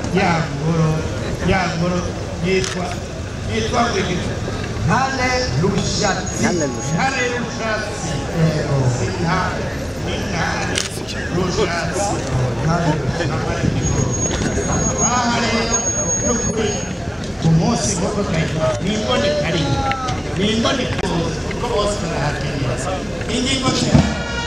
ya ngoro ya ngoro yitwa yitwa ngwiki ntare rushatsi ntare rushatsi intare intare rushatsi ntare aha rero n'ukuri ku munsi nk'uko kayitwa ni imboneka rimwe ni imboneka yose kuko bose barahakenera ingingo cyane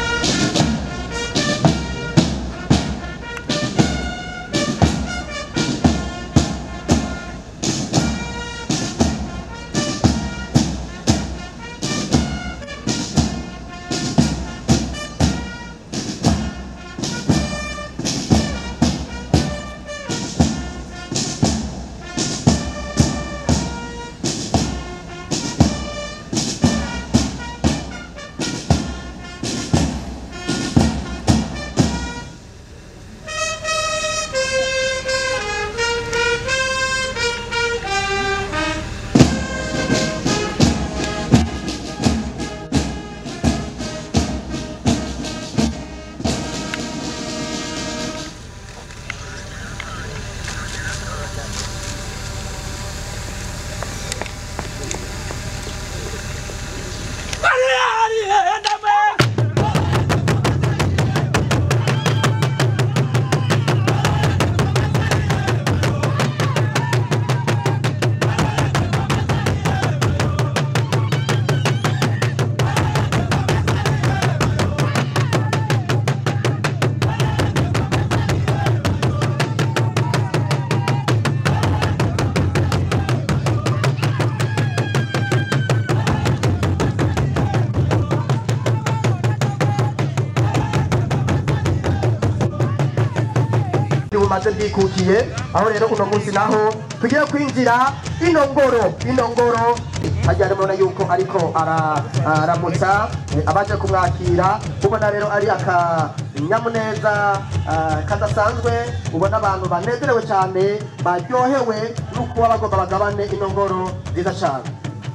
bumaze bwikukiye aho rero uno munsi naho tugiye kwinjira ino ngoro ino ngoro hajya murabona yuko ariko ara- aramutsa eh, abaje kumwakira ubona rero ari akanyamuneza ah, kadasanzwe ubona abantu banezerewe cyane baryohewe n'ukuba bagomba bagabane ino ngoro nziza cyane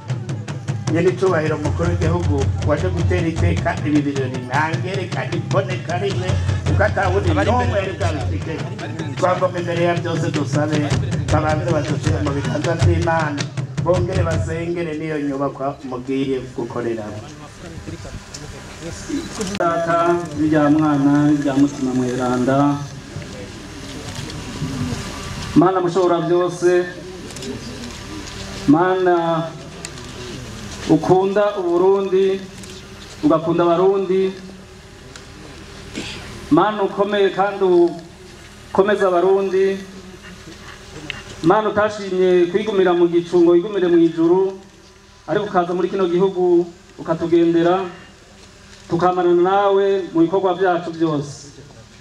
iyo ni icyubahiro mukuru w'igihugu waje gutera iteka ibi birori ntangere kandi iboneka rimwe kuko atawundi n'umwe yari bwabifite twagomba imbere ya byose dusabe babanze badushyire mu biganza by'imana bongere basengere n'iyo nyubakwa mugiye gukoreramo data rya mwana rya mutima mweranda mana mushobora byose mana ukunda uburundi ugakunda abarundi mana ukomeye kandi ukomeza abarundi mana utashimye kwigumira mu gicu ngo wigumire mu ijuru ariko ukaza muri kino gihugu ukatugendera tukamarana nawe mu bikorwa byacu byose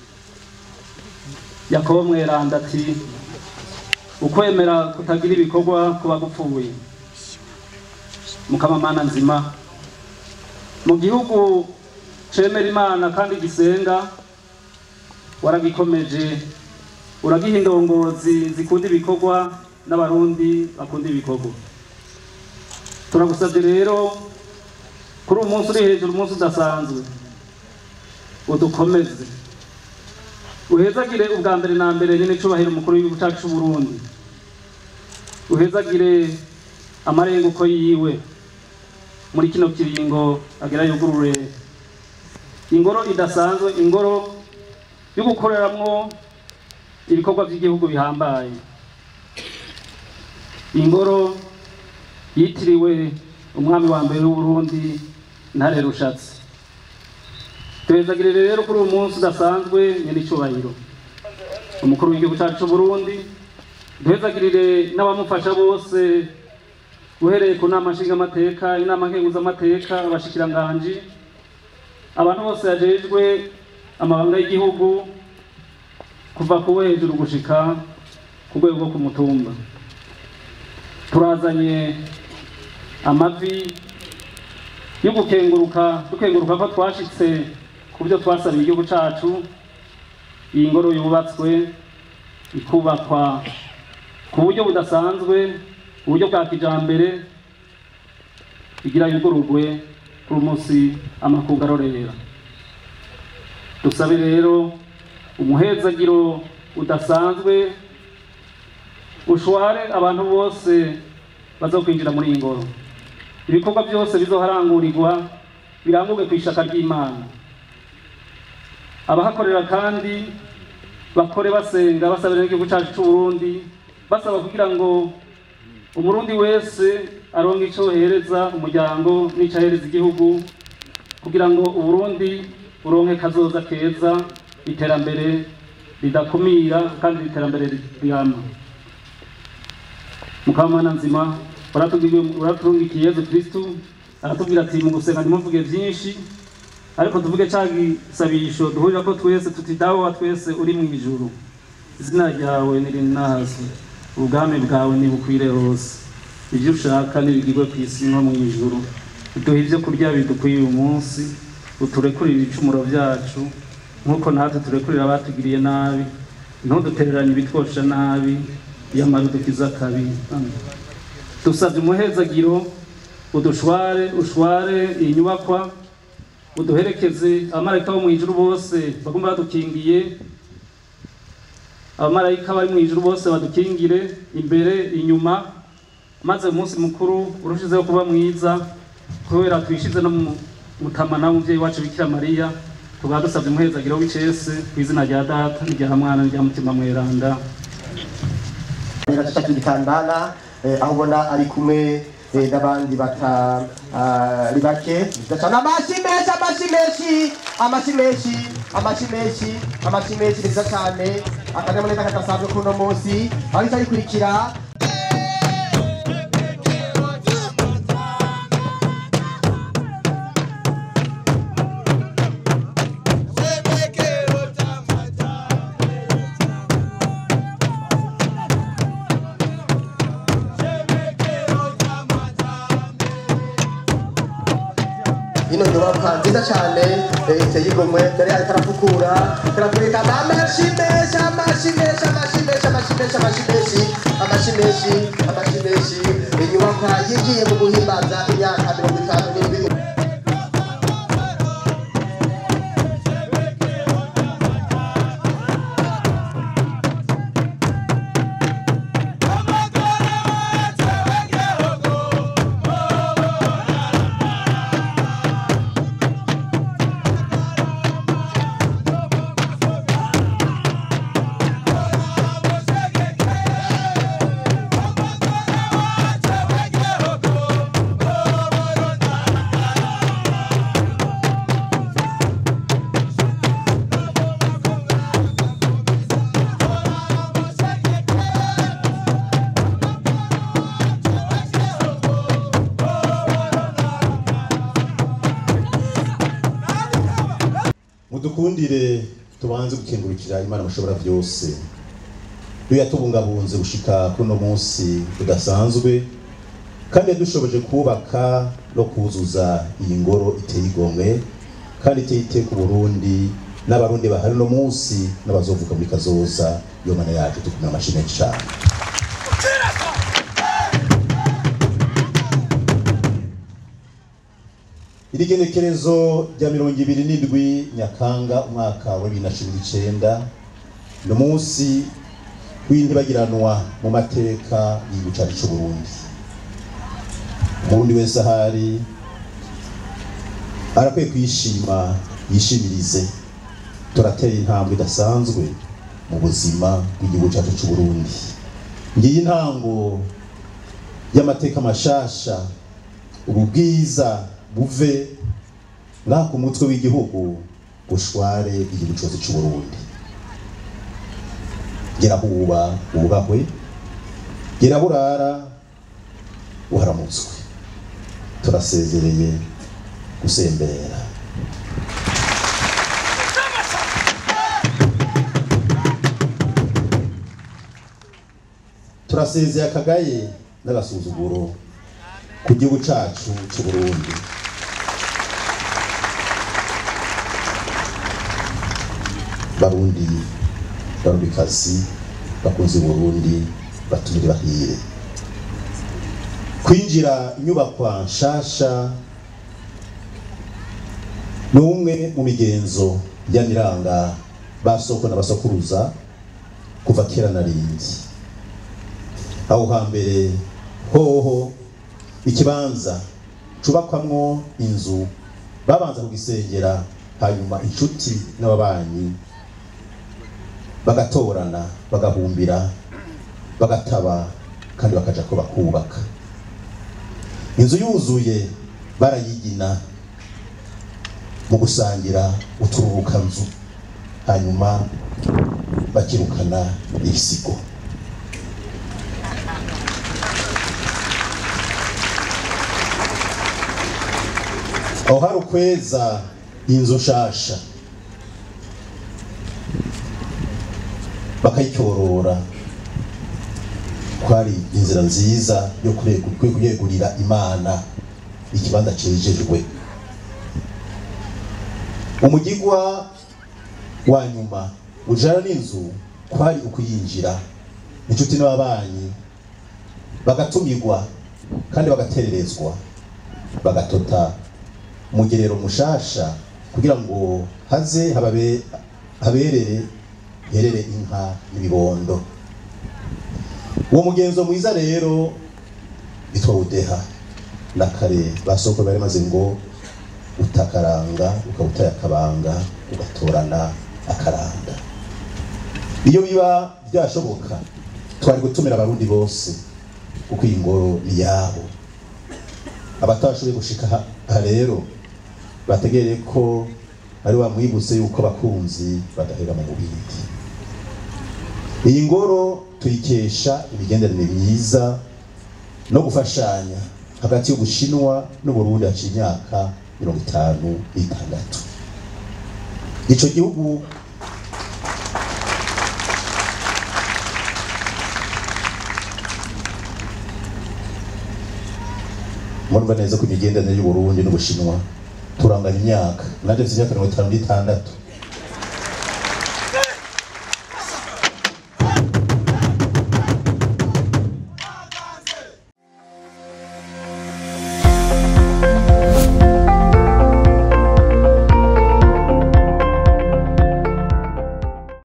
yakobo mweranda ati ukwemera kutagira ibikorwa kuba gupfuye mukamamana nzima mu gihugu cemera imana kandi gisenga waragikomeje uragiha indongozi zikunda ibikorwa n'abarundi bakunda ibikorwa turagusabye rero kuri uyu munsi uri hejuru umunsi udasanzwe udukomeze uhezagire ubwa mbere na mbere nyine icubahiro umukuru w'igihugu cyacu cy'u Burundi uhezagire amarenguko yiwe muri kino kiringo agira yugurure ingoro idasanzwe ingoro yo gukoreramwo ibikorwa by'igihugu bihambaye ingoro yitiriwe umwami wa mbere w'uburundi ntare rushatsi tuhezagire rero kuri uyu munsi udasanzwe nyine icyubahiro umukuru w'igihugu cyacu cy'u Burundi duhezagirire n'abamufasha bose uhereye ku nama nshingamateka inama nkenguzamateka abashikiranganji abantu bose yajejwe amabanga y'igihugu kuva ku hejuru gushika ku rwego rwo ku mutumba turazanye amavi yo gukenguruka dukenguruka ko twashitse ku byo twasabiye igihugu cacu iyi ngoro yubatswe ikubakwa ku buryo budasanzwe uburyo bwa kijambere igira yugururwe kuri umunsi amakungu arorera dusabe rero umuhezagiro udasanzwe ushware abantu bose bazokwinjira muri iyi ngoro ibikorwa byose bizoharangurirwa birangurwe ku ishaka ry'imana abahakorera kandi bakore basenga basabira n'igihugu cyacu cy'u Burundi basaba kugira ngo umurundi wese aronke icyo hereza umuryango n'icyo ahereza igihugu kugira ngo uburundi buronke kazoza keza iterambere ridakumira kandi iterambere rirama mukamana nzima uratungikiye yezu kristu aratubwira ati mu gusenga ntimuvuge byinshi ariko tuvuge cya gisabisho duhurira ko twese tuti dawe wa twese uri mu ijuru izina ryawe nirinazwe ubwami bwawe nibukwire hose ibyo ushaka nibigirwe ku isi nko mu ijuru uduhe ibyo kurya bidukwiye uyu munsi uturekurire ibicumuro byacu nk'uko natwe turekurira abatugiriye nabi ntudutereranye ibitwosha nabi yamara udukiza akabi Amen. dusabye umuhezagiro udushware ushware iyi nyubakwa uduherekeze abamarayika bo mu ijuru bose bagomba badukingiye abamarayika bari mu ijuru bose badukingire imbere inyuma maze umunsi mukuru urushizeho kuba mwiza kubera twishize no mu mutamana w'umubyeyi wacu bikira mariya tukaba dusabye umuhezagiro w'icese ku izina rya data n'irya mwana n'irya mutima mweranda gacaca k'igitandana eh, aho ubona ari kumwe eh, n'abandi batari bake gacana amashi menshi amashi menshi amashi menshi amashi menshi amashi menshi neza cyane akanyamuneza kadasanzwe kuno munsi aho icyo gikurikira ino nyubakwa nziza cyane eh, iteye igomwe dore ariko arafukura karakurika amashi menshi amashi menshi amashi menshi amashi menshi amashi menshi amashi menshi amashi menshi inyubakwa yigiye mu guhimbaza imyaka mirongo itanu n'indwi mudukundire tubanze gukengurukira imana mushobora byose yo yatubungabunze gushika kuno munsi udasanzwe kandi yadushoboje kubaka no kuzuza iyi ngoro iteye igomwe kandi iteye iteka uburundi n'abarundi bahari no munsi n'abazovuga muri kazoza iyo mana yacu tukumira amashyi menshi cyane iri genekerezo rya mirongo ibiri n'indwi nyakanga umwaka wa bibiri na cumi n'icyenda ni umunsi w'intibagiranwa mu mateka y'igihugu cyacu cy'u Burundi umurundi wese ahari arakwiye kwishima yishimirize turatera intambwe idasanzwe mu buzima bw'igihugu cyacu cy'u Burundi ngiyi intango y'amateka mashasha ubu bwiza buve ngaha ku mutwe w'igihugu bushware igihugu cyose cy'u Burundi gera huba wubahwe gera burara uharamutswe turasezereye gusembera turasezeye akagaye n'agasuzuguro ku gihugu cacu cy'u Burundi barundi barundikazi bakunze Burundi batumire bahire kwinjira inyubakwa nshasha ni umwe mu migenzo yaniranga basoko n'abasokuruza kuva kera na rindi aho hambere hoho ikibanza cubakwamwo inzu babanza kugisengera hanyuma inshuti n'ababanyi bagatorana bagahumbira bagataba kandi bakaja ko bakubaka inzu yuzuye barayigina mu gusangira utururukanzu hanyuma bakirukana ibisigo aho hari ukweza inzu nshasha bakayicyorora kwari inzira nziza yo kuregu- kwe- kuyegurira imana ikibanza cejejwe umugigwa wa nyuma ujana n'inzu kwari ukuyinjira inshuti n'ababanyi bagatumirwa kandi bagatererezwa bagatota umugerero mushasha kugira ngo haze hababe haberere herere inka n'ibibondo uwo mugenzo mwiza rero bitwa udeha na kare basoko bari maze ngo utakaranga ukawutaya akabanga ugatorana akaranda iyo biba byashoboka twari gutumira abarundi bose kuko iyi ngoro ni yabo abatashoboye gushika aha- aha rero bategereye ko ari wamwibutse yuko abakunzi badahera mu bubindi iyi ngoro tuyikesha imigenderanire myiza no gufashanya hagati y'ubushinwa n'uburundi haciye imyaka mirongo itanu n'itandatu ico gihugu murumva neza ko imigenderanire y'uburundi n'ubushinwa turanganya imyaka nanje mfite imyaka mirongo itanu n'itandatu